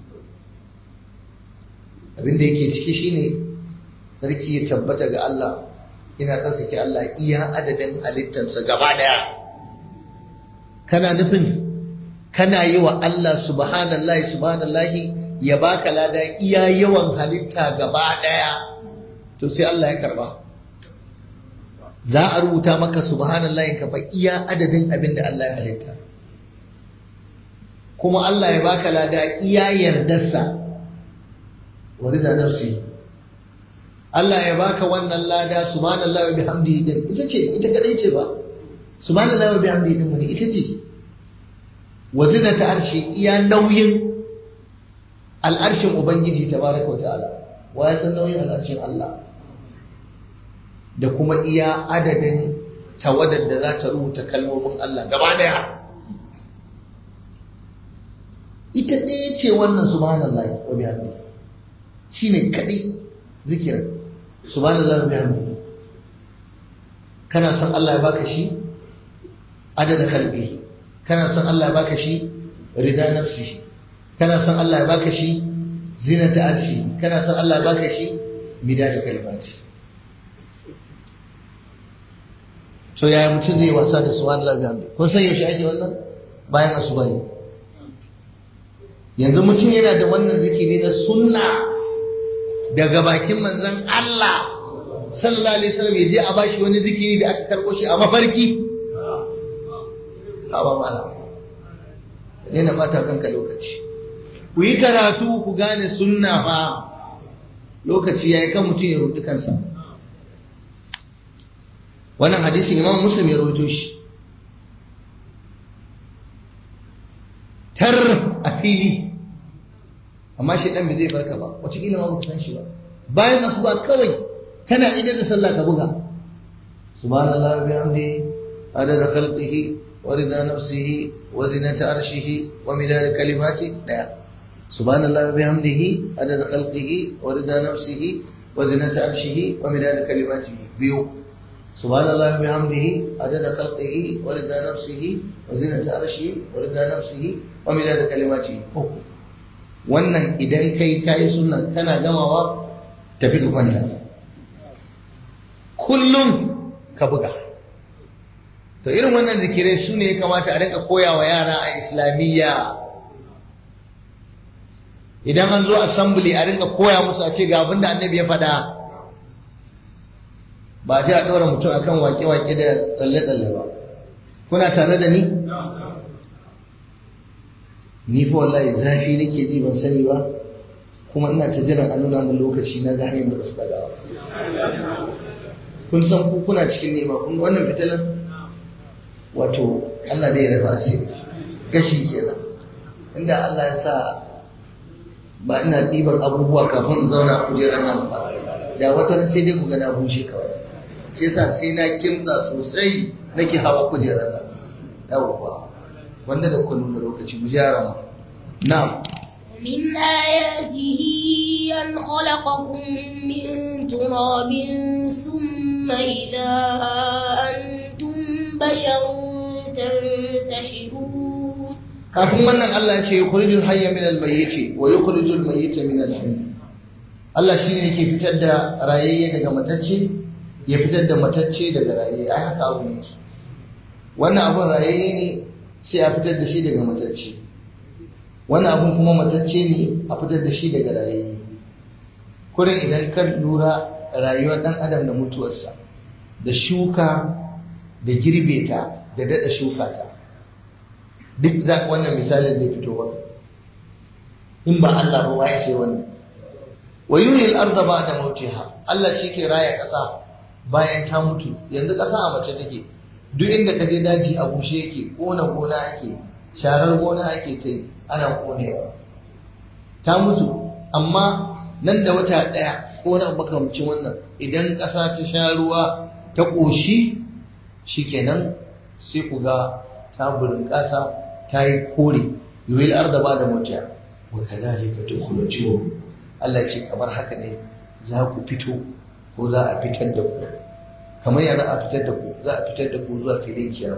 abin da yake ciki shine sarki ya tabbata ga Allah ina tsarkake Allah iya adadin halittarsa gaba daya kana nufin kana yi wa Allah subhanallahi subhanallahi ya baka lada iya yawan halitta gaba daya to sai Allah ya karba za a rubuta maka subhanallahi ka fa iya adadin abin da Allah ya halitta kuma Allah ya baka lada iya yardarsa wa rida nafsi Allah ya baka wannan lada subhanallahi wa bihamdihi din ita ce ita kadai ce ba subhanallahi wa bihamdihi din ne ita ce wa zinata arshi iya nauyin al'arshin ubangiji tabaraka wa ta'ala wa ya san nauyin al'arshin Allah da kuma iya adadin tawadar da za ta rubuta kalmomin Allah gaba daya ita ɗaya ce wannan subhanallahi wa bihamdihi shine kadai zikirin subhanallahi wa bihamdihi kana son Allah ya baka shi adada kalbihi kana son Allah ya baka shi rida nafsihi kana son Allah ya baka shi zinata arshi kana son Allah ya baka shi midada kalmati to yaya mutum zai wasa da subhanallahi wa bihamdihi kun san yaushe ake wannan bayan asuba ne yanzu mutum yana da wannan zikiri na sunna daga bakin manzon Allah sallallahu alaihi wasallam ya je a bashi wani zikiri da aka karbo shi a mafarki hawa mala ne na bata kanka lokaci ku yi karatu ku gane sunna fa lokaci yayi kan mutum ya rubuta kansa wannan hadisin imam muslim ya rawaito shi tar a fili amma shi dan bai zai barka ba wataƙila ma baka san shi ba bayan masu ba kawai kana ida da sallah ka buga subhanallahi wa bihamdi adada khalqihi wa rida nafsihi wa zinata arshihi wa midada kalimati daya subhanallahi wa bihamdihi adada khalqihi wa rida nafsihi wa zinata arshihi wa midada kalimatihi biyu subhanallahi wa bihamdihi adada khalqihi wa rida nafsihi wa zinata arshihi wa rida nafsihi wa midada kalimatihi uku wannan idan kai kayi sunna kana gamawa tafi ka kwanta kullum ka buga to irin wannan zikirai su ne ya kamata a rinka koya wa yara a islamiyya idan an zo assembly a rinka koya musu a ce ga abin da annabi ya faɗa ba ji a ɗora mutum akan wake-wake da tsalle-tsalle ba kuna tare da ni ni fa wallahi zafi nake ji ban sani ba kuma ina ta jiran a nuna min lokaci na ga hanyar da ba su daga ba kun san ku kuna cikin nema kun wannan fitilan wato Allah da ya rafa asiri gashi kenan inda Allah ya sa ba ina ɗiban abubuwa kafin in zauna a kujerar nan ba da wata sai dai ku ga na bushe kawai shi yasa sai na kimtsa sosai nake hawa kujerar nan yawwa wanda da kuka nuna lokaci mu jara mu na'am من آياته أن خلقكم من تراب ثم إذا أنتم بشر تنتشرون kafin wannan Allah ya ce yukhrijul hayya min al-mayyit wa yukhrijul mayyita min al-hayy Allah shine yake fitar da rayayye daga matacce ya fitar da matacce daga rayayye ai haka abu yake wannan abun rayayye ne sai a fitar da shi daga matacce wannan abun kuma matacce ne a fitar da shi daga rayayye kurin idan ka lura rayuwar dan adam da mutuwarsa da shuka da girbe ta da dada shuka ta duk za wannan misalin da fito maka in ba Allah ba waye sai wannan wa yuhil arda ba'da mautiha Allah shi ke raya ƙasa bayan ta mutu yanzu ƙasa a mace take duk inda ka je daji a bushe yake kona gona ake sharar gona ake ta ana konewa ta mutu amma nan da wata ɗaya ko na makamcin wannan idan ƙasa ta sha ruwa ta ƙoshi shikenan sai ku ga ta burin ƙasa ta yi kore yuhil arda ba'da mautiha wa kadhalika tukhrajun Allah ce kamar haka ne za ku fito ko za a fitar da ku kamar ya za a fitar da ku za a fitar da ku zuwa filin kiyama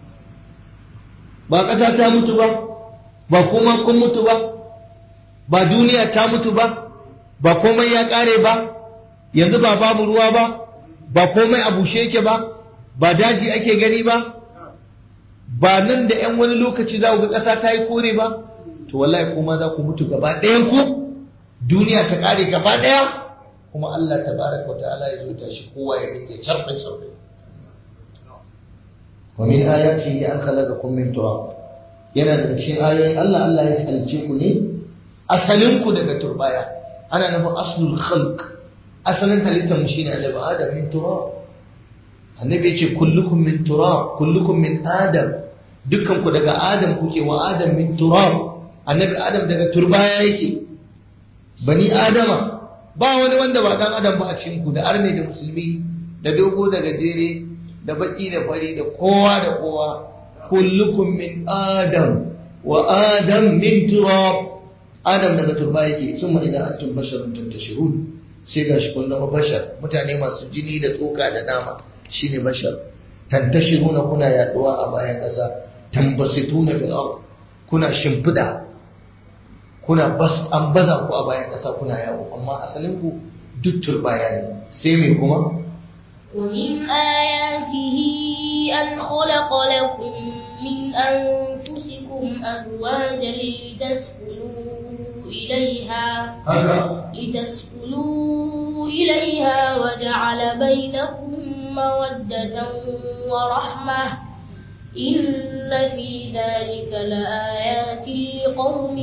ba ƙasa ta mutu ba ba kuma kun mutu ba ba duniya ta mutu ba ba komai ya ƙare ba yanzu ba babu ruwa ba ba komai a bushe yake ba ba daji ake gani ba ba nan da 'yan wani lokaci za ku ga ƙasa ta yi kore ba to wallahi kuma za ku mutu gaba ɗayan ku duniya ta kare gaba daya kuma Allah tabaraka wa ta'ala ya zuta shi kowa ya rike charbe charbe wa min ayati an khalaqakum min turab yana daga cikin ayoyin Allah Allah ya halice ku ne asalin ku daga turbaya ana nufin aslul khalq asalin halittar mu shine annabi adam min turab annabi ya ce kullukum min turab kullukum min adam dukkan ku daga adam kuke wa adam min turab annabi adam daga turbaya yake bani adama ba wani wanda ba dan adam ba a cikin ku da arne da musulmi da dogo da gajere da baki da fari da kowa da kowa kullukum min adam wa adam min turab adam daga turba yake summa idan antum basharun tantashirun sai gashi kun zama bashar mutane masu jini da tsoka da nama shine bashar tantashiruna kuna yaduwa a bayan ƙasa tambasituna fil ard kuna shimfida kuna bas an baza ku a bayan ƙasa kuna yawo amma asalin ku duk turbaya ne sai me kuma ومن آياته أن خلق لكم من أنفسكم أزواجا لتسكنوا إليها لتسكنوا إليها وجعل بينكم مودة ورحمة إن في ذلك لآيات لقوم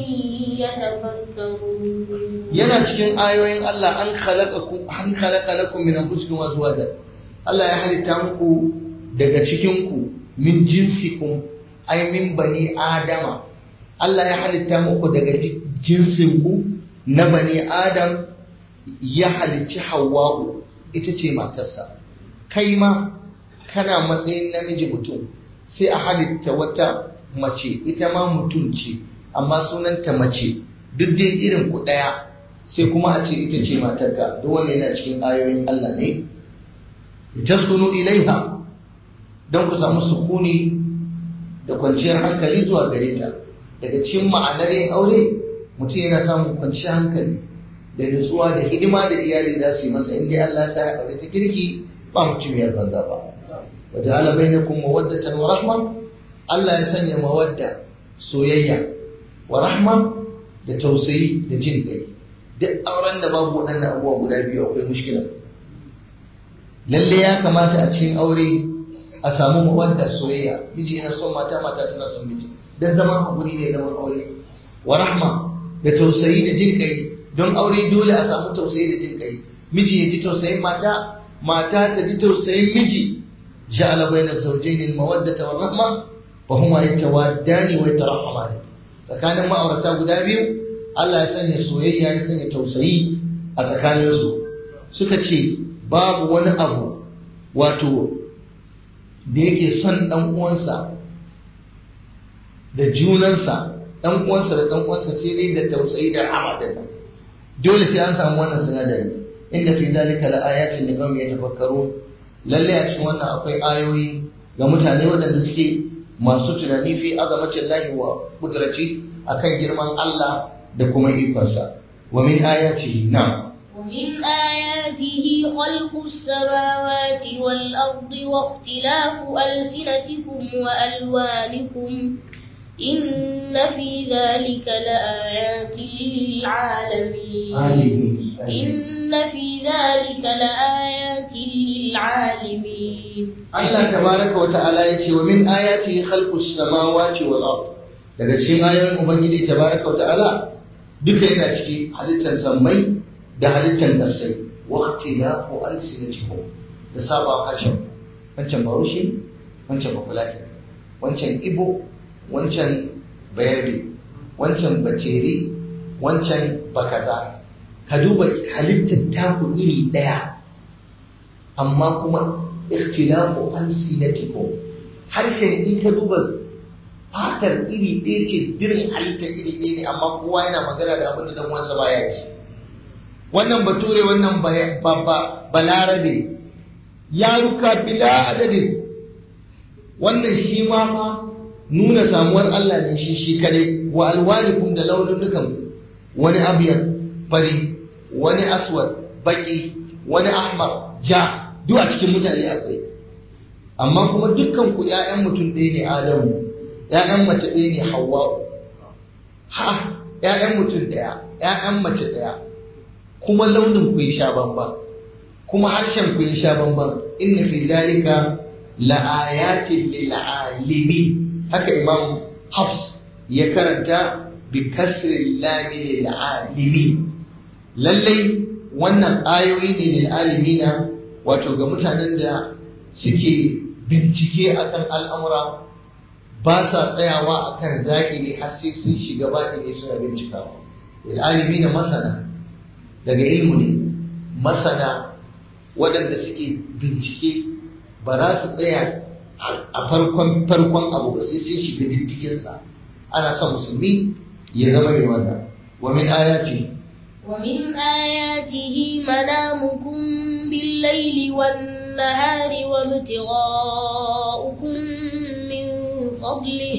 يتفكرون yana cikin ayoyin Allah an khalaqakum an khalaqa lakum min anfusikum azwajan Allah ya halitta muku daga cikin ku min jinsikum ay min bani adama Allah ya halitta muku daga jinsin ku na bani adam ya halicci Hawwa'u ita ce matarsa kai ma kana matsayin namiji mutum sai a halitta wata mace ita ma mutum ce amma sunanta mace duk dai irin ku ɗaya sai kuma a ce ita ce matarka duk wanda yana cikin ayoyin Allah ne taskunu ilaiha don ku samu sukuni da kwanciyar hankali zuwa gare ta daga cikin ma'anar yin aure mutum yana samun kwanciyar hankali da nutsuwa da hidima da iyali za su yi masa inda Allah ya sa ya aure ta kirki ba mutumiyar banza ba وجعل بينكم مودة ورحمة Allah ya sanya mawadda soyayya wa rahma da tausayi da jin kai duk auren da babu waɗannan abubuwa guda biyu akwai mushkila lalle ya kamata a cikin aure a samu mawadda soyayya miji yana son mata mata tana son miji dan zaman hakuri ne zaman aure wa rahma da tausayi da jin kai don aure dole a samu tausayi da jin kai miji ya ji tausayin mata mata ta ji tausayin miji جعل بين الزوجين المودة والرحمة فهما يتوادان ويترحمان فكان ما أورتا guda biyu Allah ya sanya soyayya ya sanya tausayi a tsakaninsu suka ce babu wani abu wato da yake son dan uwansa da junansa dan uwansa da dan uwansa sai dai da tausayi da rahama da nan dole sai an samu wannan sinadari inna fi zalika la ayatin liqaumin yatafakkarun lalle a cikin wannan akwai ayoyi ga mutane waɗanda suke masu tunani fi azamatin lahi wa kudrati akan girman Allah da kuma ikonsa wa min ayatihi na'am ومن آياته خلق السماوات والأرض واختلاف ألسنتكم وألوانكم إن في ذلك لآيات للعالمين إن في ذلك لآيات للعالمين Allah tabaraka wa ta'ala yace wa min ayatihi khalqus samawati wal ard daga cikin ayoyin ubangiji tabaraka wa ta'ala duka yana ciki halittar sammai da halittar ƙasai wakti na ko alsinatikum da saba harshen wancan bahaushe wancan bafulatin wancan ibo wancan bayarbe wancan batere wancan bakaza ka duba halittar taku iri ɗaya amma kuma ikhtilafu alsinatikum harshen in ka duba fatar iri ɗaya ce dirin halittar iri ɗaya ne amma kowa yana magana da abin da dan wansa baya ci wannan bature wannan balarabe yaruka bila adadin wannan shi ma fa nuna samuwar Allah ne shi shi kadai wa alwanikum da laununukan wani abyad fari wani aswad baki wani ahmar ja duk a cikin mutane akwai amma kuma dukkan ku ƴaƴan mutum ɗaya ne Adamu ƴaƴan mace ɗaya ne Hawwa ha ƴaƴan mutum ɗaya ƴaƴan mace ɗaya kuma launin ku ya sha bamban kuma harshen ku ya sha bamban inna fi zalika la ayatin lil alimin haka imam Hafs ya karanta bi kasri lam lil alimin lallai wannan ayoyi ne lil alimina wato ga mutanen da suke bincike akan al'amura ba sa tsayawa akan zahiri har sai sun shiga baɗi ne suna bincikawa lil alimina masana daga ilmu ne masana waɗanda suke bincike ba za su tsaya a farkon farkon abu ba sai sun shiga diddiginsa ana son musulmi ya zama mai wannan wa min ayati ومن آياته منامكم بالليل والنهار وابتغاؤكم من فضله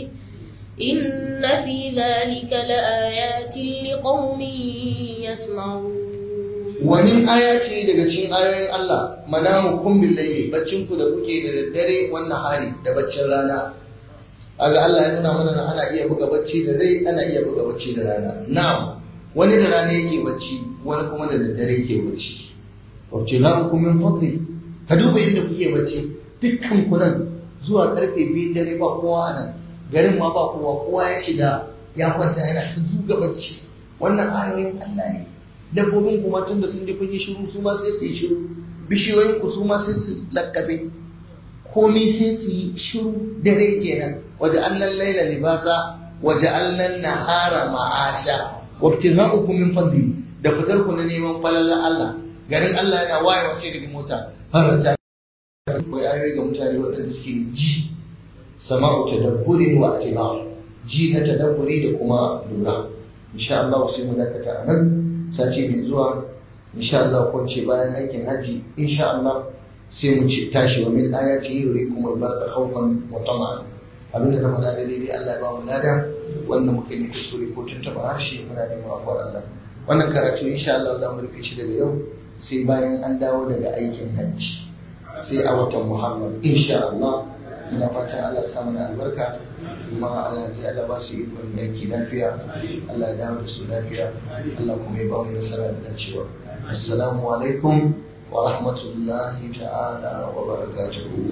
إن في ذلك لآيات لقوم يسمعون wani aya ce daga cikin ayoyin Allah manamu kun billahi baccin ku da kuke da daddare wannan hari da baccin rana aga Allah ya nuna mana ana iya buga bacci da dare ana iya buga bacci da rana na'am wani da rana yake bacci wani kuma da daddare yake bacci wace la ku min fadli ka duba yadda kuke bacci dukkan ku nan zuwa karfe biyu dare ba kowa nan garin ma ba kowa kowa ya shiga ya kwanta yana ta zuga bacci wannan ayoyin Allah ne dabbobin kuma tun da sun ji kun yi shiru su ma sai su yi shiru bishiyoyin ku su ma sai su lakkabe komai sai su yi shiru dare kenan waje allan laila libasa waje allan nahara ma'asha wabtigha'ukum min fadli da fitar ku na neman falalar Allah garin Allah yana waye wace daga mota har ta koyi ayoyi ga mutane waɗanda suke ji sama'u tadabburin wa atiba ji na tadabburi da kuma lura insha Allah sai mu dakata a nan sati mai zuwa insha Allah ko ce bayan aikin haji insha Allah sai mu ci tashi wa min ayati yurikum al-barqa khawfan wa tama'an abinda na faɗa da daidai Allah ya ba mu lada wanda muka yi kuskure ko tuntuɓa harshe muna neman afuwar Allah wannan karatu insha Allah za mu rufe shi daga yau sai bayan an dawo daga aikin hajji sai a watan Muharram insha Allah muna fatan Allah ya sa mana albarka kuma Allah ya Allah ba su ikon yanki lafiya Allah ya dawo da su lafiya Allah kuma ya ba mu nasara da dacewa assalamu alaikum wa rahmatullahi ta'ala wa barakatuhu